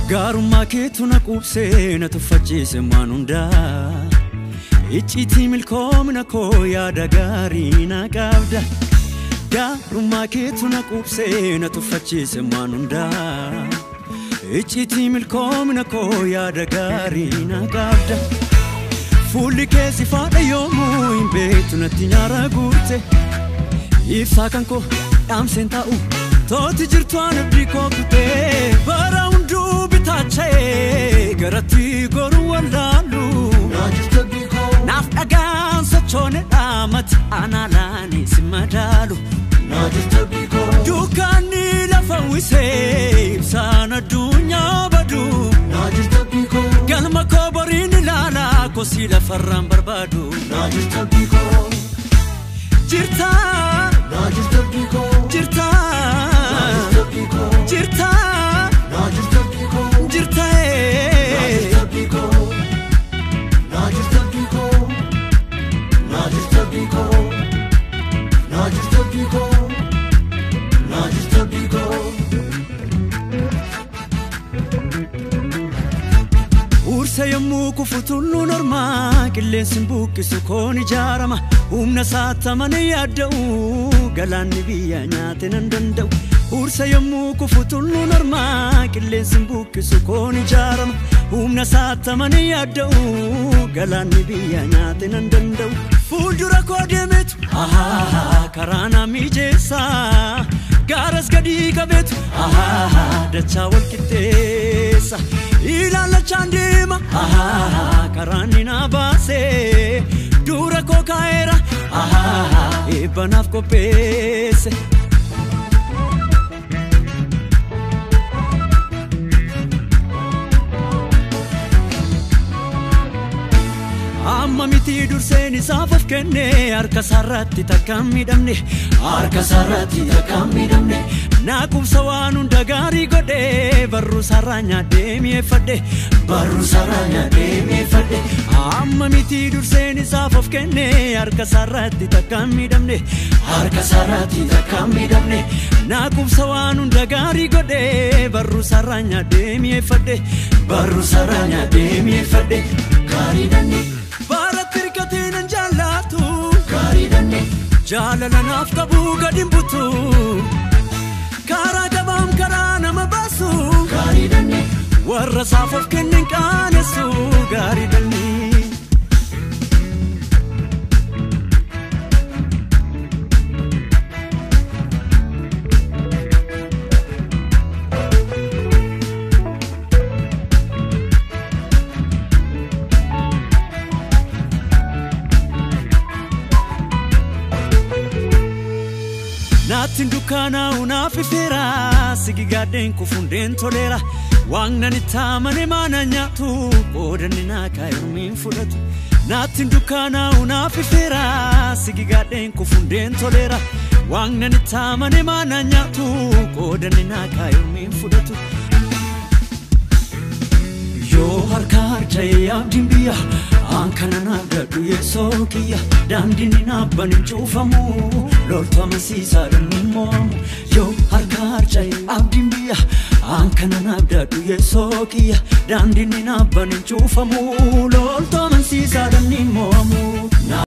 gaarummaa keetu na quubsee na tuffachiise waan hundaa icciitii milkoomina koo yaada gaarii na qabda gaarummaa keetu na quubsee na tuffachiise waan hundaa icciitii milkoomina koo yaada gaarii na qabda fuulli kee si faadha yoomuu hin beektu natti nyaara guute ibsaa kan koo dhaamseen taa'u tooti jirtu aan abdii koo kutee bara hunduu bitaacha'ee garatti goru wallaalu naaf dhagaan sochoone dhaamati anaalaan si madaalu dukkaanni lafa wisee ibsaan addunyaa badu galma koo boriin ilaalaa kosii lafarraan barbaadu jirta jirta jirta jirta ee. Uursa yommuu kufu tulluun ormaa qilleensi buqqisu koon ijaarama humna saatamanii yaadda'u galaanni biyya nyaate nan danda'u. Uursa yommuu kufu tulluun ormaa qilleensi buqqisu koon ijaarama humna saatamanii yaadda'u galaanni biyya nyaate nan danda'u. Fuuldura koo deemetu karaa naa mijeessa gaaras gadii qabeetu dachaa wal qixxeessa ilaalachaan deema karaan ni naa baase dura koo kaa'eera eebbanaaf qopheesse. amma miti durseen isaaf of kenne harka sarratti takka hin miidhamne harka sarratti takka hin miidhamne naa qubsa waan hunda gaarii godhe barruu sarraa nyaadhee mi'eeffadhe barruu sarraa nyaadhee mi'eeffadhe amma miti durseen isaaf of kenne harka sarratti takka hin miidhamne harka sarratti takka hin miidhamne naa qubsa waan hunda gaarii godhe barruu sarraa nyaadhee mi'eeffadhe barruu sarraa nyaadhee mi'eeffadhe gaarii danne. Baaratti hirkatee nan jaallatu gaariidhanne jaalala naaf qabu gadi hin butu karaa gabaam karaa nama baasu gaariidhanne warra isaaf of kennin qaanessu gaariidhanne. Naattiin dukkaanaa'u naaf ifeera sigi gaaddeen kufundeen toleera waaqnan itti amane maana nyaatu qoodanni naa kaayumiin fudhatu. Naattiin dukkaanaa'u naaf ifeera sigi gaaddeen kufundeen toleera waaqnan itti amane maana nyaatu qoodanni naa kaayumiin fudhatu. Yoo harka harca'ee abdiin biyya aan kana naaf gadhu yeessoo kiyya daandiin ni naabban hin cuufamu loltu amansiisaadhaan ni moo'amu yoo harka harca'ee abdiin biyya aan kana naaf gadhu yeessoo kiyya daandiin ni naabban hin cuufamu loltu amansiisaadhaan ni moo'amu.